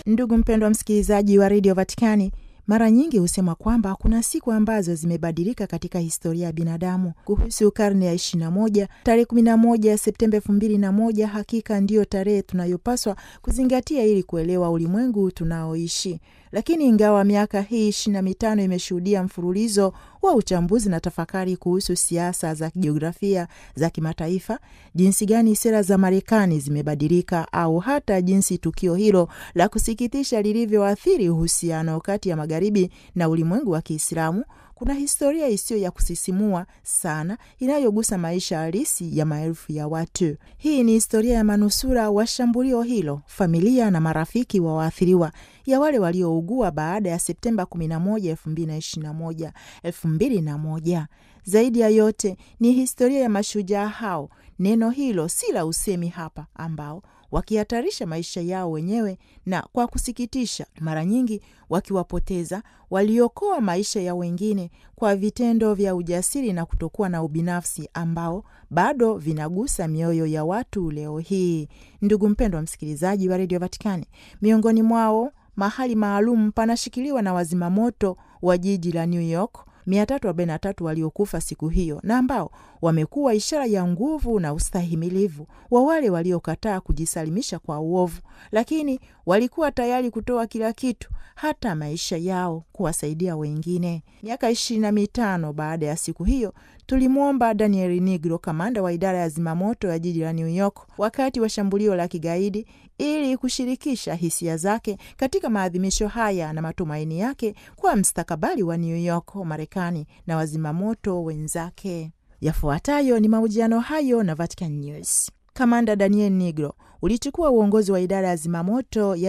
Ndugu mpendwa msikilizaji wa redio Vatikani, mara nyingi husema kwamba kuna siku ambazo zimebadilika katika historia ya binadamu. Kuhusu karne ya 21, tarehe 11 Septemba 2001 hakika ndiyo tarehe tunayopaswa kuzingatia ili kuelewa ulimwengu tunaoishi. Lakini ingawa miaka hii ishirini na mitano imeshuhudia mfululizo wa uchambuzi na tafakari kuhusu siasa za kijiografia za kimataifa, jinsi gani sera za Marekani zimebadilika au hata jinsi tukio hilo la kusikitisha lilivyoathiri uhusiano kati ya magharibi na ulimwengu wa Kiislamu, kuna historia isiyo ya kusisimua sana inayogusa maisha halisi ya maelfu ya watu. Hii ni historia ya manusura wa shambulio hilo, familia na marafiki wa waathiriwa, ya wale waliougua baada ya Septemba 11, 2021, 2001. Zaidi ya yote ni historia ya mashujaa hao, neno hilo si la usemi hapa, ambao wakihatarisha maisha yao wenyewe na kwa kusikitisha, mara nyingi wakiwapoteza, waliokoa maisha ya wengine kwa vitendo vya ujasiri na kutokuwa na ubinafsi ambao bado vinagusa mioyo ya watu leo hii. Ndugu mpendwa msikilizaji wa redio Vatikani, miongoni mwao mahali maalum panashikiliwa na wazimamoto wa jiji la New York 343 waliokufa siku hiyo na ambao wamekuwa ishara ya nguvu na ustahimilivu wa wale waliokataa kujisalimisha kwa uovu, lakini walikuwa tayari kutoa kila kitu, hata maisha yao, kuwasaidia wengine. Miaka ishirini na mitano baada ya siku hiyo tulimwomba Daniel Nigro, kamanda wa idara ya zimamoto ya jiji la New York wakati wa shambulio la kigaidi, ili kushirikisha hisia zake katika maadhimisho haya na matumaini yake kwa mstakabali wa New York, Marekani na wazimamoto wenzake. Yafuatayo ni mahojiano hayo na Vatican News. Kamanda Daniel Nigro ulichukua uongozi wa idara ya zimamoto ya